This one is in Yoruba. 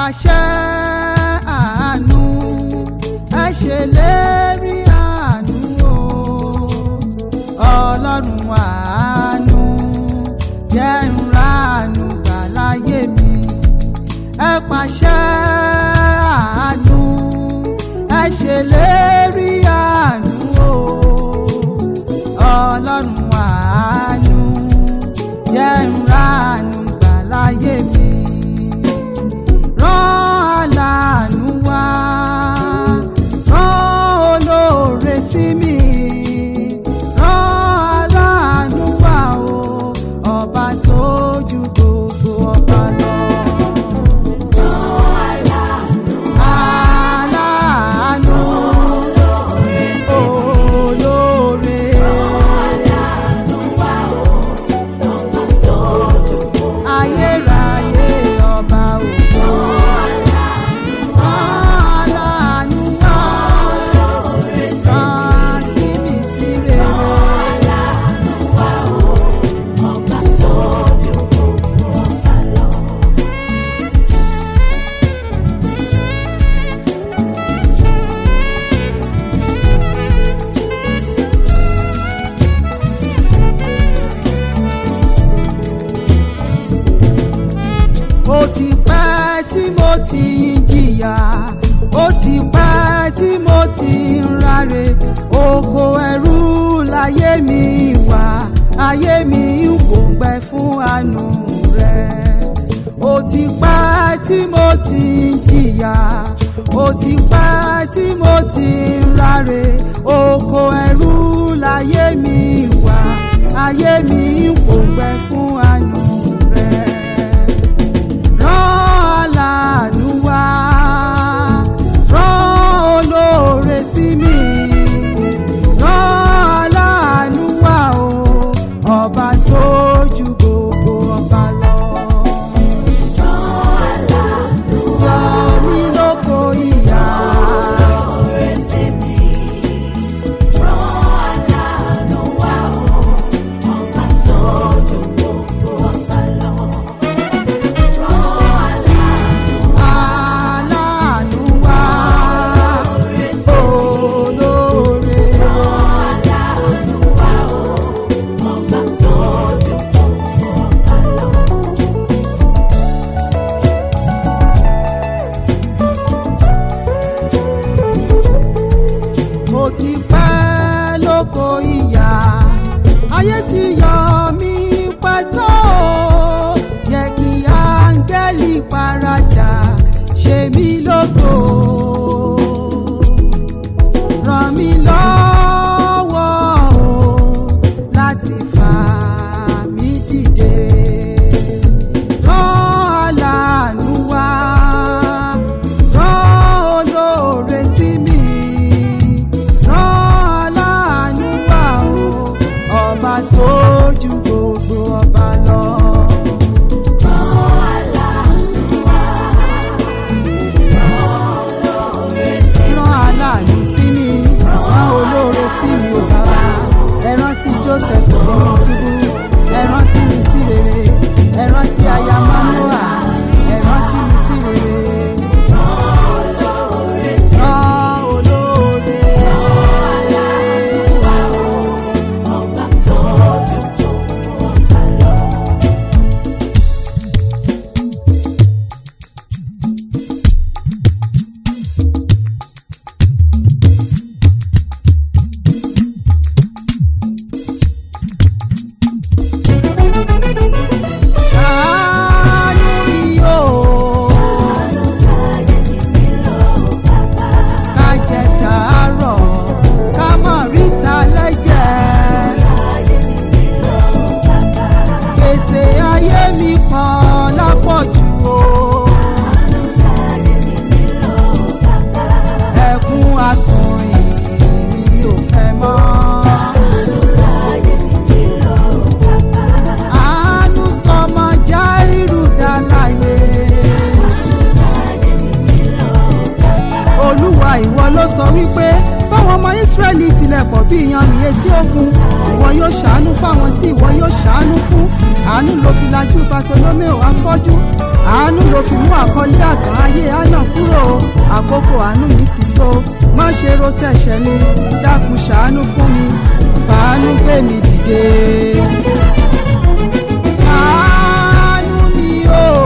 pàṣẹ àánú ẹ ṣèlérí àánú o ọlọ́run àánú jẹ́ n ráàánú gbà láyé mi ẹ pàṣẹ àánú ẹ ṣèlérí àánú o ọlọ́run àánú jẹ́ n ráàánú gbà láyé mi rán aláàánú wá rán olóore sí mi rán aláàánú wá o ọba tó ju gbogbo ọba lọ. aláàánú olóore ayérayé ọba o. aláàánú wá rántí mi sí rere. ó ti pẹ́ tí mo ti ń jìyà ó ti pẹ́ tí mo ti ń ráre oko ẹrú láyé mi wà ayé mi ń gbòǹgbẹ fún àánú rẹ ó ti pẹ́ tí mo ti ń jìyà ó ti pẹ́ tí mo ti ń ráre oko ẹrú láyé mi wà ayé mi ń gbòǹgbẹ fún àánú rẹ rán aláàánú wá rán olóore sí mi rán aláàánú wá o ọba tó ju gbogbo ọba lọ. yọ mí lóko ìyà aláàánú wá olóore. mo ti pẹ́ lóko ìyá ayé ti yọ mí pẹ́ tó o yẹ kí áńgẹ́lì paradà ṣe mí lógo ràn mí lọ́wọ́ o láti fà mí dìde rán aláàánú wá rán olóore sí mi rán aláàánú wá o ọba tó ju gbogbo ọba lọ. rán aláàánú sí mi rán olóore sí mi ò bàbá ẹ rántí joseph nínú túbú ẹ rántí mi sí rere ẹ rántí aya manoa ẹ rántí mi sí rere. rán olóore ṣàánú mi o. ká jẹ tàárọ̀ ká mọ̀ ríta lẹ́jẹ̀. gbèsè ayé mi pọ̀ lápọ̀jù o. ẹkún asùn ìrì ò fẹ́ mọ́. àánú sọmọ jáírù dá láyé. olúwa ìwọ ló sọ wípé báwọn ọmọ ìsírẹ́lì tilẹ̀ pọ̀ bí iyanrìn etí òkun ìwọ yóò ṣàánú fáwọn tí ìwọ yóò ṣàánú fún àánú ló fi lajú bartolomeo afọ́jú àánú ló fi mú àkọlé àgàn ayé àná kúrò àkókò àánú mi ti tó má ṣe ro tẹ̀sẹ̀ mi dákun ṣàánú fún mi fàánú gbé mi dìde. àánú mi o